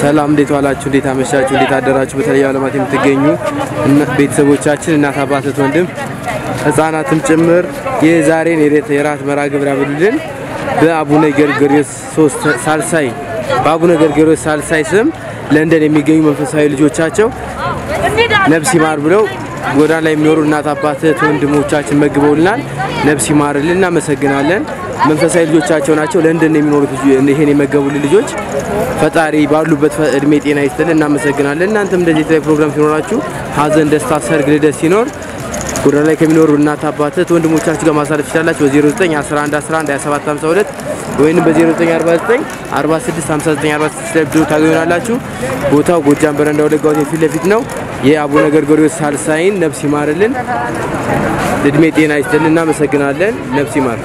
ሰላም እንዴት ዋላችሁ? እንዴት አመሻችሁ? እንዴት አደራችሁ? በተለያዩ ዓለማት የምትገኙ እና- ቤተሰቦቻችን እናት፣ አባት፣ እህት፣ ወንድም ህጻናትም ጭምር የዛሬን የሬት የራት መርሃ ግብር ያብሉልን በአቡነ ገርገሪዮስ ሶስት ሳልሳይ በአቡነ ገርገሪዮስ ሳልሳይ ስም ለንደን የሚገኙ መንፈሳዊ ልጆቻቸው ነፍስ ይማር ብለው ጎዳና ላይ የሚኖሩ እናት አባት እህት ወንድሞቻችን መግበውልናል። ነፍስ ይማርልን፣ እናመሰግናለን። መንፈሳዊ ልጆቻቸው ናቸው። ለንደን የሚኖሩት ልጅ- ይሄን የመገቡልን ልጆች ፈጣሪ ባሉበት እድሜ ጤና ይስጥልን፣ እናመሰግናለን። እናንተም እንደዚህ የተለያዩ ፕሮግራም ሲኖራችሁ ሀዘን፣ ደስታ፣ ሰርግ፣ ልደት ሲኖር ጎዳና ላይ ከሚኖሩ እናት አባት እህት ወንድሞቻችሁ ጋር ማሳለፍ ትችላላችሁ። በ09 11 11 27 52 ወይም በ0949 46 59 46 ላይ ብትደውሉ ታገኙናላችሁ። ቦታው ጎጃም በረንዳ ወለጋ ሆቴል ፊት ለፊት ነው። የአቡነ ገርገሪዮስ ሳልሳይን ነፍስ ይማርልን፣ እድሜ ጤና ይስጥልን። እናመሰግናለን። ነፍስ ይማር።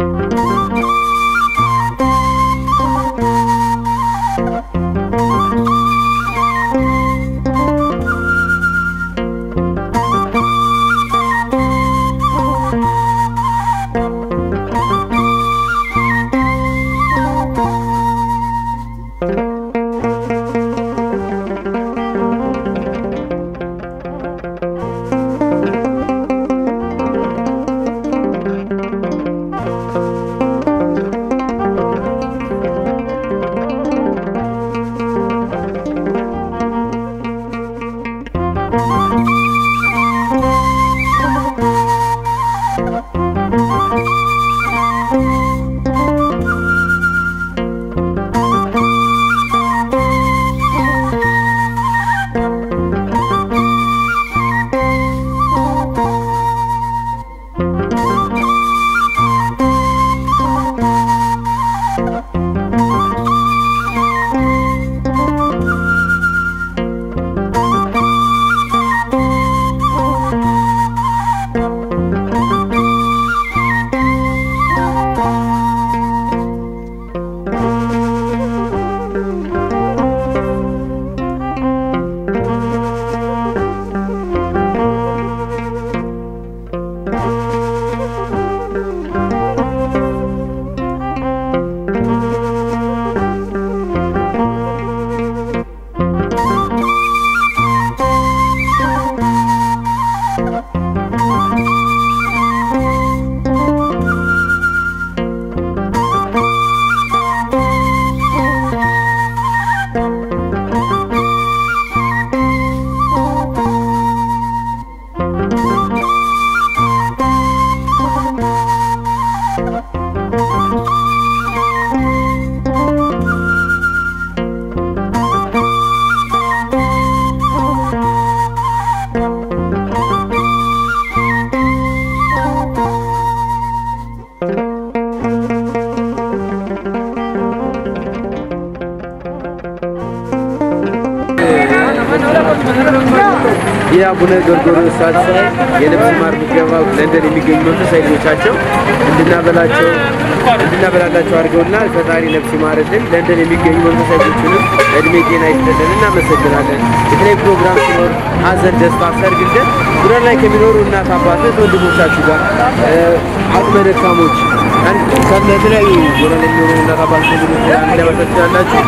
የአቡነ ገርገሪዮስ ሳልሳይ የነፍስ ማር ምገባ ለንደን የሚገኙ መንፈሳዊ ልጆቻቸው እንድናበላቸው እንድናበላላቸው አድርገውልናል። ፈጣሪ ነፍስ ይማርልን። ለንደን የሚገኙ መንፈሳዊ ልጆችንም እድሜ ጤና ይስጥልን። እናመሰግናለን። የተለያዩ ፕሮግራም ሲኖር ሀዘን፣ ደስታ፣ ሰርግ ልደት ጎዳና ላይ ከሚኖሩ እናት አባት እህት ወንድሞቻችሁ ጋር እ፣ አቅመ ደካሞች አንድ ከተለያዩ ጎዳና ላይ የሚኖሩ እናት አባት እህት ወንድሞች ጋር አንድ ላይ ማሳተፍ ትችላላችሁ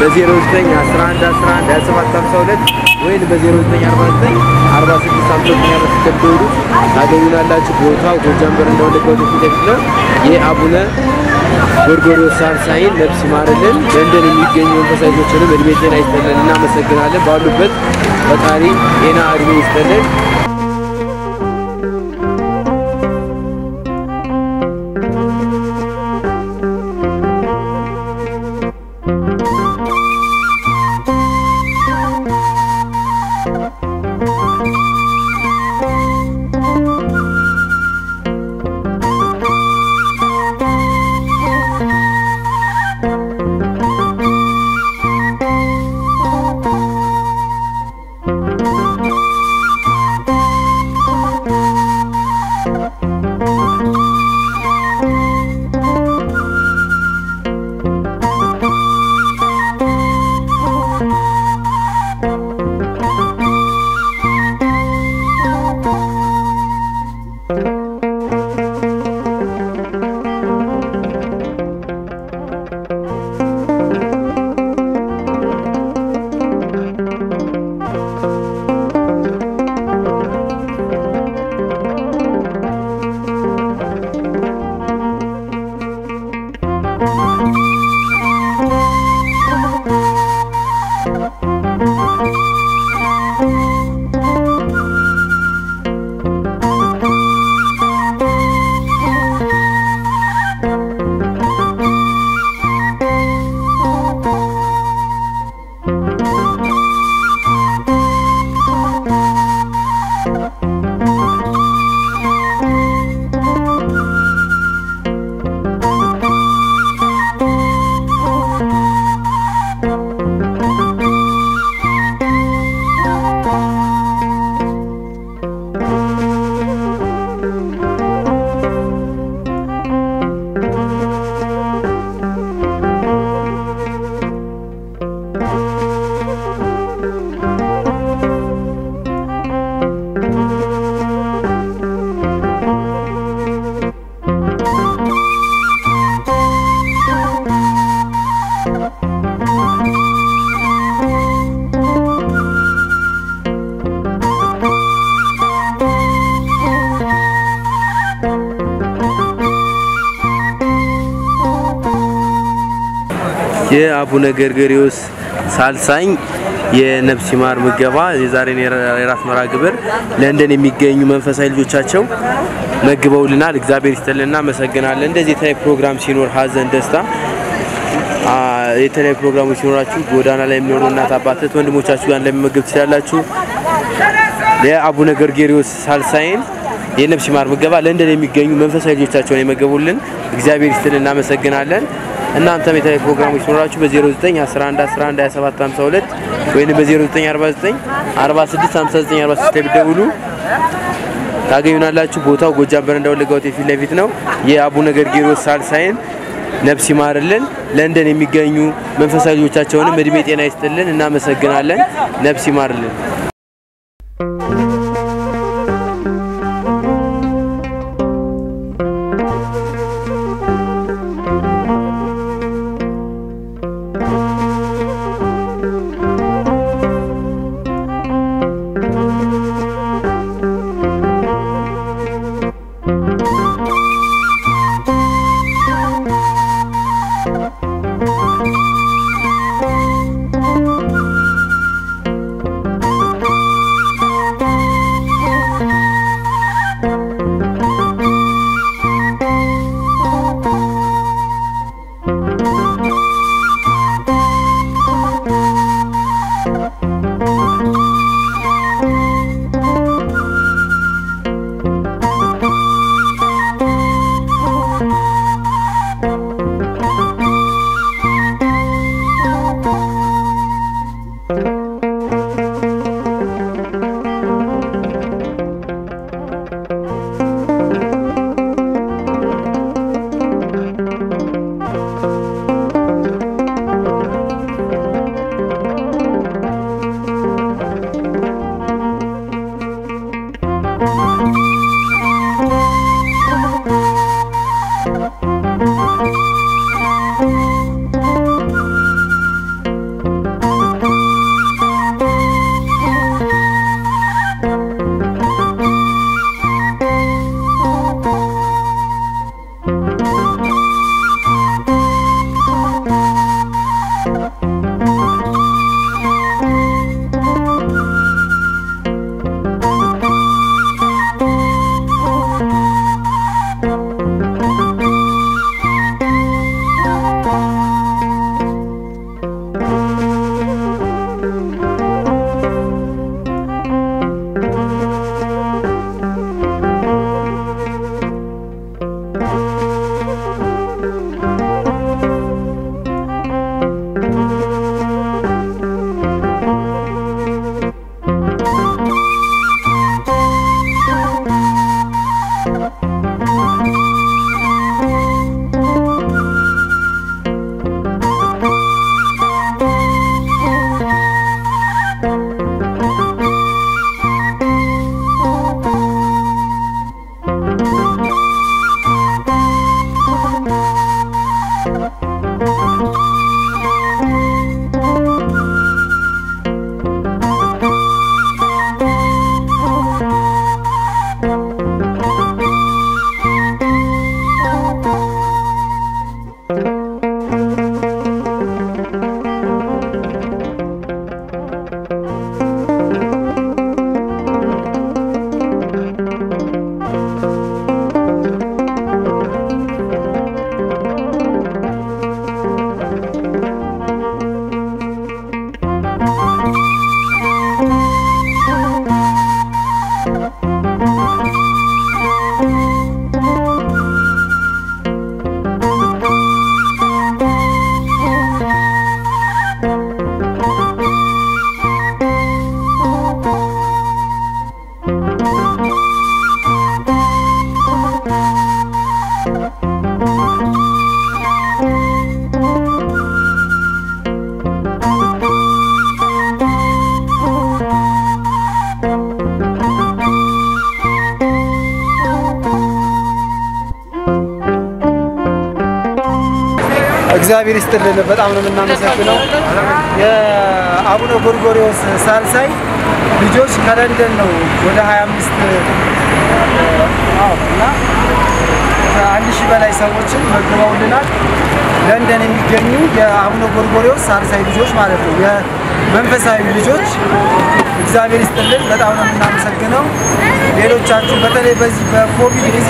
በ09 11 11 27 52 ወይም በ0949 46 59 ስትደውሉ ታገኙናላችሁ። ቦታው ጎጃም በረንዳ ወለጋ ሆቴል ፊት ለፊት ነው። የአቡነ ጎርጎርዮስ ሳልሳይን ነፍስ ይማርልን። ለንደን የሚገኙ መንፈሳዊ ልጆችንም እድሜ ጤና ይስጥልን። እናመሰግናለን። ባሉበት ፈጣሪ ጤና እድሜ ይስጥልን። Thank የአቡነ ገርገሪዎስ ሳልሳኝ የነፍስ ይማር ምገባ የዛሬን የራት መርሃ ግብር ለንደን የሚገኙ መንፈሳዊ ልጆቻቸው መግበውልናል። እግዚአብሔር ይስጥልን፣ እናመሰግናለን። እንደዚህ የተለያዩ ፕሮግራም ሲኖር ሀዘን፣ ደስታ አ፣ የተለያዩ ፕሮግራሞች ሲኖራችሁ ጎዳና ላይ የሚኖሩ እናት አባትት ወንድሞቻችሁ ጋር ለመመገብ ትችላላችሁ። የአቡነ ገርጌሪዎስ ሳልሳይን የነፍስ ይማር ምገባ ለንደን የሚገኙ መንፈሳዊ ልጆቻቸውን የመገቡልን እግዚአብሔር ይስጥልን፣ እናመሰግናለን። እናንተም የተለያዩ ፕሮግራሞች ሲኖራችሁ በ09 11 11 27 52 ወይም በ0949 46 59 46 ላይ ብትደውሉ ታገኙናላችሁ። ቦታው ጎጃም በረንዳ ወለጋ ሆቴል ፊት ለፊት ነው። የአቡነ ገርጌሪዎስ ሳልሳይን ነፍስ ይማርልን። ለንደን የሚገኙ መንፈሳዊ ልጆቻቸውንም እድሜ ጤና ይስጥልን። እናመሰግናለን። ነፍስ ይማርልን። እግዚአብሔር ይስጥልን። በጣም ነው የምናመሰግነው። የአቡነ ጎርጎሪዎስ ሳልሳይ ልጆች ከለንደን ነው ወደ 25 አዎ እና አንድ ሺህ ሺህ በላይ ሰዎችን መግበውልናል። ለንደን የሚገኙ የአቡነ ጎርጎሪዎስ ሳልሳይ ልጆች ማለት ነው፣ የመንፈሳዊ ልጆች እግዚአብሔር ይስጥልን። በጣም ነው የምናመሰግነው። ሌሎቻችሁ በተለይ በዚህ በኮቪድ ጊዜ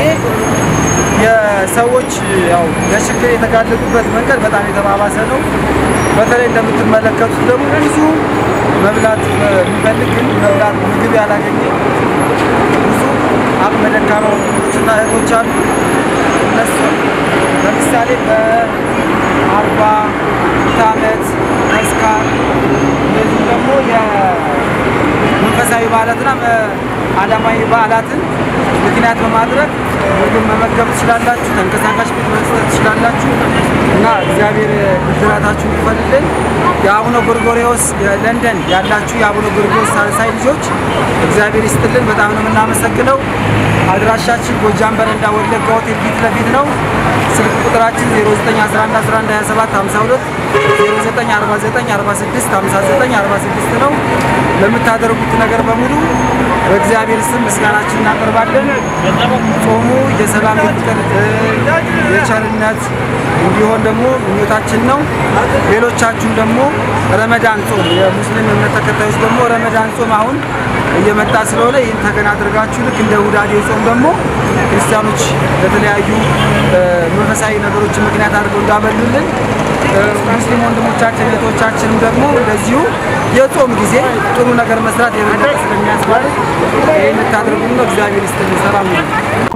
የሰዎች ያው ለችግር የተጋለጡበት መንገድ በጣም የተባባሰ ነው። በተለይ እንደምትመለከቱት ደግሞ ብዙ መብላት የሚፈልግ ግን መብላት ምግብ ያላገኘ ብዙ አቅመ ደካማ ወንድሞችና እህቶች አሉ። እነሱ ለምሳሌ በአርባ ዓመት መስካር እነዚህ ደግሞ የመንፈሳዊ በዓላትና ዓለማዊ በዓላትን ምክንያት በማድረግ ምግብ መመገብ ትችላላችሁ። ተንቀሳቃሽ ቤት መስጠት ትችላላችሁ እና እግዚአብሔር ብድራታችሁን ይክፈልልን። የአቡነ ጎርጎሪዎስ ለንደን ያላችሁ የአቡነ ጎርጎሪዎስ ሳልሳይ ልጆች እግዚአብሔር ይስጥልን። በጣም ነው የምናመሰግነው። አድራሻችን ጎጃም በረንዳ ወለጋ ሆቴል ፊት ለፊት ነው። ስልክ ቁጥራችን 0911112752 0949465946 ነው። ለምታደርጉት ነገር በሙሉ በእግዚአብሔር ስም ምስጋናችን እናቀርባለን። ጾሙ የሰላም የፍቅር የቸርነት እንዲሆን ደግሞ ምኞታችን ነው። ሌሎቻችሁም ደግሞ ረመዳን ጾም የሙስሊም እምነት ተከታዮች ደግሞ ረመዳን ጾም አሁን እየመጣ ስለሆነ ይህን ተገን አድርጋችሁ ልክ እንደ ሁዳዴ ጾም ደግሞ ክርስቲያኖች ለተለያዩ መንፈሳዊ ነገሮችን ምክንያት አድርገው እንዳበሉልን ሙስሊም ወንድሞቻችን እህቶቻችንም ደግሞ እንደዚሁ የጾም ጊዜ ጥሩ ነገር መስራት የበለጠ ስለሚያስባል ይህን ታደርጉ ነው። እግዚአብሔር ይስጥልን። ሰላም ነው።